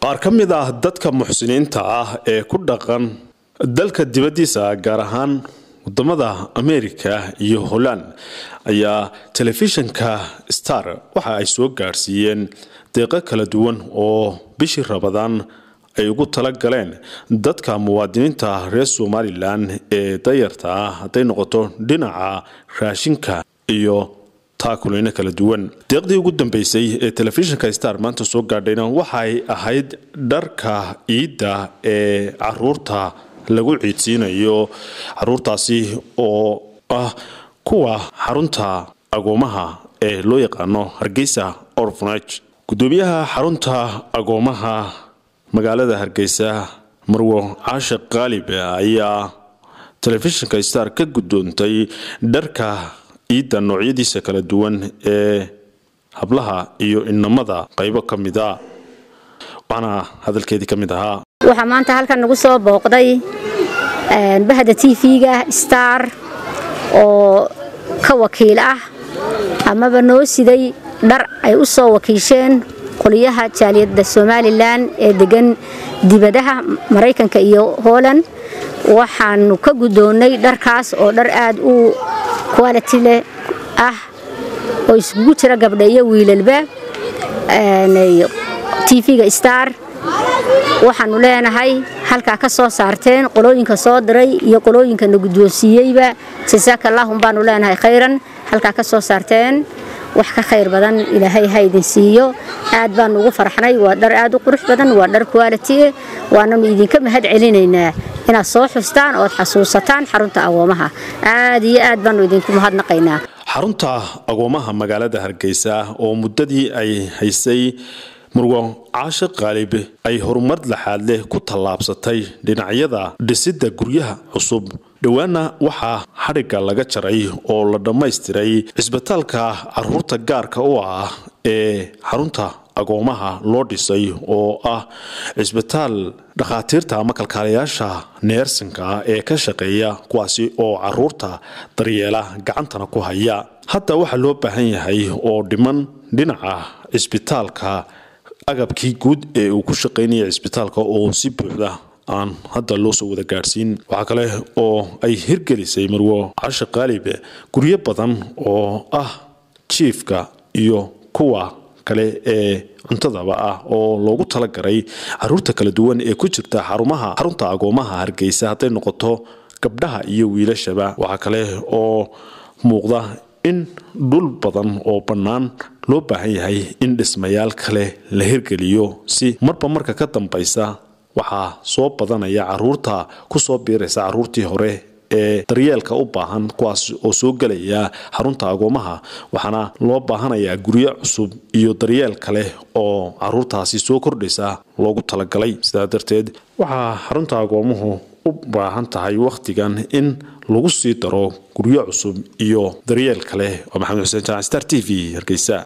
qaar ka mid ah dadka muxsiniinta ah ee ku dhaqan dalka dibaddiisa gaar ahaan wadamada amerika iyo holland ayaa telefishinka star waxa ay soo gaadhsiiyeen deeqo kala duwan oo bishii rabadaan ay ugu tala galeen dadka muwaadiniinta reer somalilan ee dayarta ah hadday noqoto dhinaca raashinka iyo taakuleyno kala duwan deeqdii ugu dambeysay ee telefishinka star maanta soo gaadhayna waxay ahayd dharka ciidda ee caruurta lagu ciidsiinayo caruurtaasi oo ah kuwa xarunta agoomaha ee loo yaqaano hargeysa orfanage gudoomiyaha xarunta agoomaha magaalada hargeysa marwo caashik qaalib ayaa telefishinka star ka gudoontay dharka ciidda noocyadiisa kala duwan ee hablaha iyo inamada qaybo ka mid a waxaana hadalkeedii ka mid ahaa waxaa maanta halkan nagu soo booqday bahda tv-ga star oo ka wakiil ah amaba noo siday dhar ay u soo wakiisheen qoliyaha jaaliyadda somalilan ee degan dibadaha maraykanka iyo hooland waxaanu ka guddoonnay dharkaas oo dhar aad u quality leh ah oo iskugu jira gabdha iyo wiilalba tv-ga star waxaanu leenahay halkaa ka soo saarteen qolooyinka soo diray iyo qolooyinkana guddoonsiiyeyba jasaakallahum baanu leenahay khayran halkaa ka soo saarteen wax ka khayr badan ilaahay ha idin siiyo aad baanu ugu farxnay waa dhar aad u qurux badan waa dhar quality waananu idinka mahad celinaynaa inaad soo xustaan ood xasuusataan xarunta agoomaha aad iyo aad baanu idinku mahadnaqaynaa xarunta agoomaha magaalada hargeysa oo muddadii ay haysay murwo caashe qaalib ay horumar laxaad leh ku tallaabsatay dhinacyada dhisidda guryaha cusub dhowaana waxaa xadhigga laga jaray oo la dhammaystiray cisbitaalka caruurta gaarka u ah ee xarunta agoomaha loo dhisay oo ah cisbitaal dhakhaatiirta ama kalkaalayaasha neersinka ee ka shaqeeya kuwaasi oo caruurta daryeela gacantana ku haya hadda waxaa loo baahan yahay oo dhiman dhinaca cisbitaalka agabkii guud ee uu ku shaqaynaya cisbitaalka oo si buuxda aan hadda loo soo wada gaadhsiin waxaa kale oo ay hirgelisay marwo cashe qaalib guryo badan oo ah jiifka iyo kuwa kale ee cuntadaba ah oo loogu talagaray caruurta kala duwan ee ku jirta xarumaha xarunta agoomaha hargeysa hadday noqoto gabdhaha iyo wiilashaba waxaa kale oo muuqda in dhul badan oo bannaan loo baahan yahay in dhismayaal kale la hirgeliyo si marba marka ka dambaysa waxaa soo badanaya caruurta ku soo biiraysa caruurtii hore ee daryeelka u baahan kuwaas oo soo gelaya xarunta agoomaha waxaana loo baahanayaa guryo cusub iyo daryeel kale oo caruurtaasi soo kordhaysa loogu talagalay sidaa darteed waxaa xarunta agoomuhu u baahan tahay wakhtigan in lagu sii daro guryo cusub iyo daryeel kale oo maxamed xuseen jaac star t v hargeysa